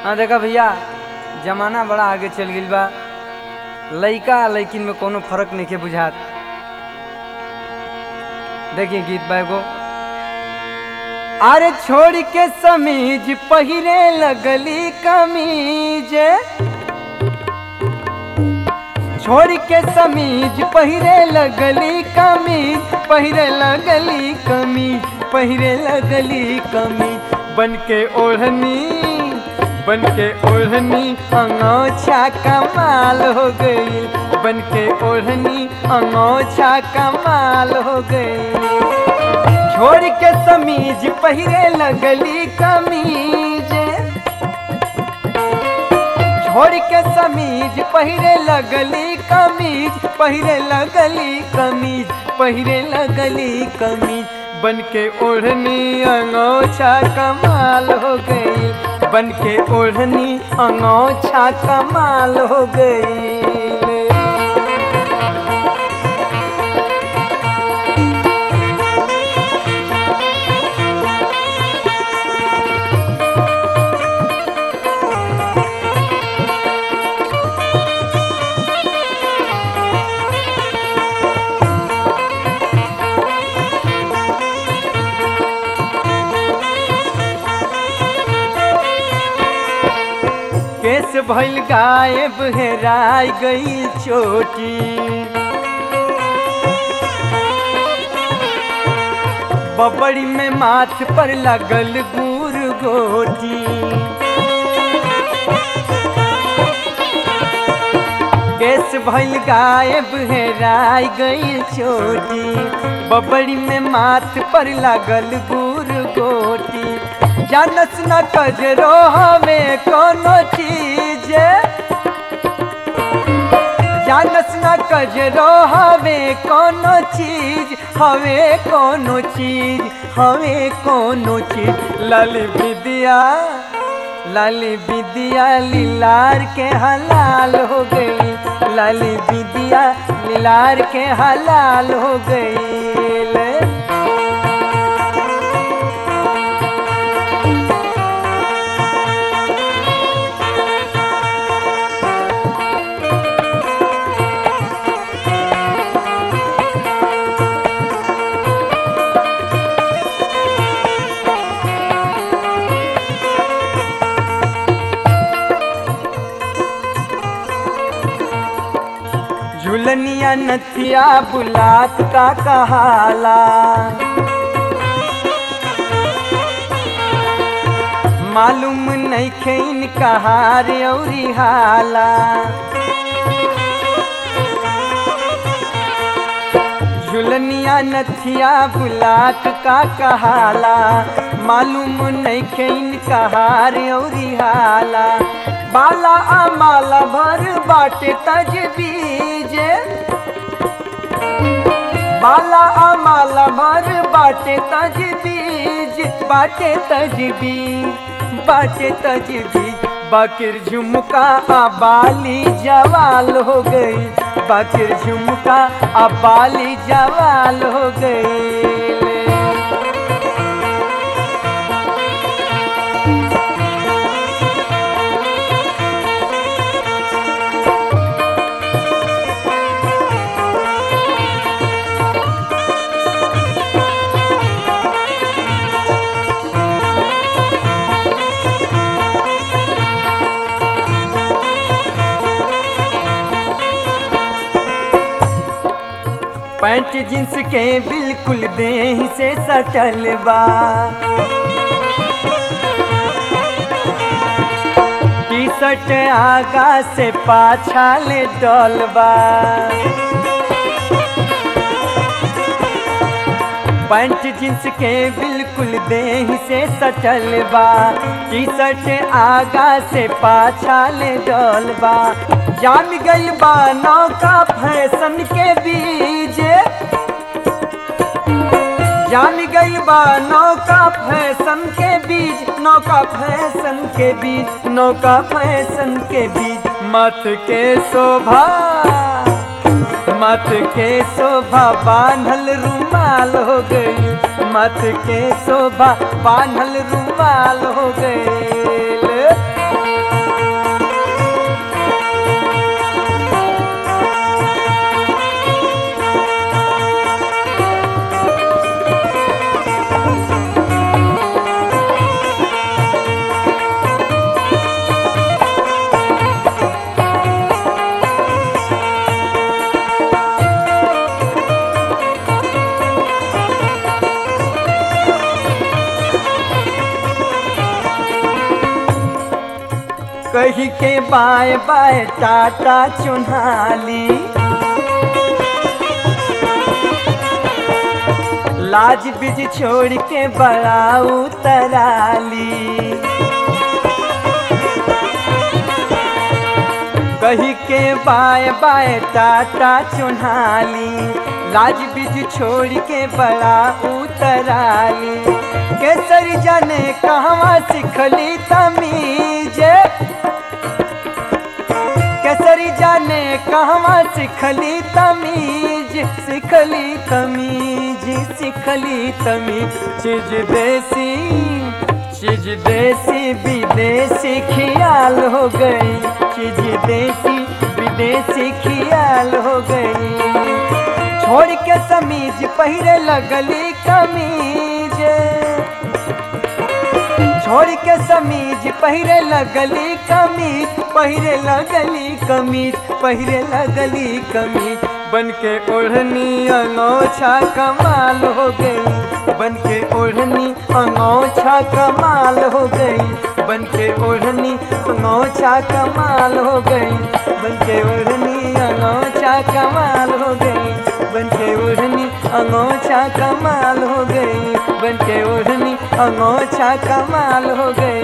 हाँ देखा भैया जमाना बड़ा आगे चल गइल बा लइका आ लइकिन में कोनो फर्क नहीं के बुझात देखिए गीत बा एगो अरे छोड़ के समीज पहिरे लगली कमीज छोड़ के समीज पहिरे लगली कमीज पहिरे लगली कमीज पहिरे लगली कमीज बन के ओढ़नी बन के ओढ़नी अंगोछा कमाल हो गई बन के ओढ़नी अंगोछा कमाल हो गई छोड़ के समीज पहिरे लगली कमीज छोड़ के समीज पहिरे लगली कमीज पहिरे लगली कमीज पहिरे लगली कमीज बन के ओढ़नी अंगोछा कमाल हो गई बन के ओढ़नी अंगोछा कमाल हो गई केस भइल गायब हेराय गई चोटी बबड़ी में माथ पर लगल गुर गोटी केस भइल गायब हेराय गई चोटी बबड़ी में माथ पर लगल गुर गोटी जानस न कजरो हमें कोनो चीज जानस न कजरो हमें कोनो चीज हवे कोनो चीज हवे कोनो चीज लाली विद्या लाली विद्या लीलार के हलाल हो गई लाली विद्या लीलार के हलाल हो गई झुलनिया नथिया बुलात का कहाला मालूम नहीं खेन कहार औरी हाला झुलनिया नथिया बुलात का कहाला मालूम नहीं खेन कहार औरी हाला बाला अमाला भर बाटे तजबीज बाला अमाला भर बाटे तजबीज बाटे तजबीज बाटे तजबीज बाकिर झुमका अबाली जवाल हो गई बाकिर झुमका अबाली जवाल हो गई पैंट जींस के बिल्कुल देह से सटल बा टी शर्ट आगा से पाछा ले डलबा पैंट जींस के बिल्कुल देह से सटल बा टी शर्ट आगा से पाछा ले डलबा जाम गइल बा नौका फैशन के बीज जाम गइल बा नौका फैशन के बीज नौका फैशन के बीज नौका फैशन के बीज मत के शोभा मत के शोभा बांधल रुमाल हो गई मत के शोभा बांधल रुमाल हो गई कही के बाय बाय टाटा चुन्हाली लाज बिज छोड़ के बड़ा उतराली कही के बाय बाय टाटा चुन्हाली लाज बिज छोड़ के बड़ा उतराली केसरी जाने कहवा सिखली तमीज केसरी जाने कहवा सिखली तमीज सिखली तमीज सिखली तमीज चीज देसी चीज देसी विदेशी खियाल हो गई चीज देसी विदेशी खियाल हो गई छोड़ के समीज पहिरे लगली कमीज छोड़ के समीज पहिरे लगली कमीज पहिरे लगली कमीज पहिरे लगली कमीज बन के ओढ़नी अनोछा कमाल हो गई बन के ओढ़नी अनोछा कमाल हो गई बन के ओढ़नी अनोछा कमाल हो गई बन के ओढ़नी अनोछा कमाल हो गई बन के ओढ़नी अनोछा कमाल हो गई बन के ओढ़नी अनोछा कमाल हो गई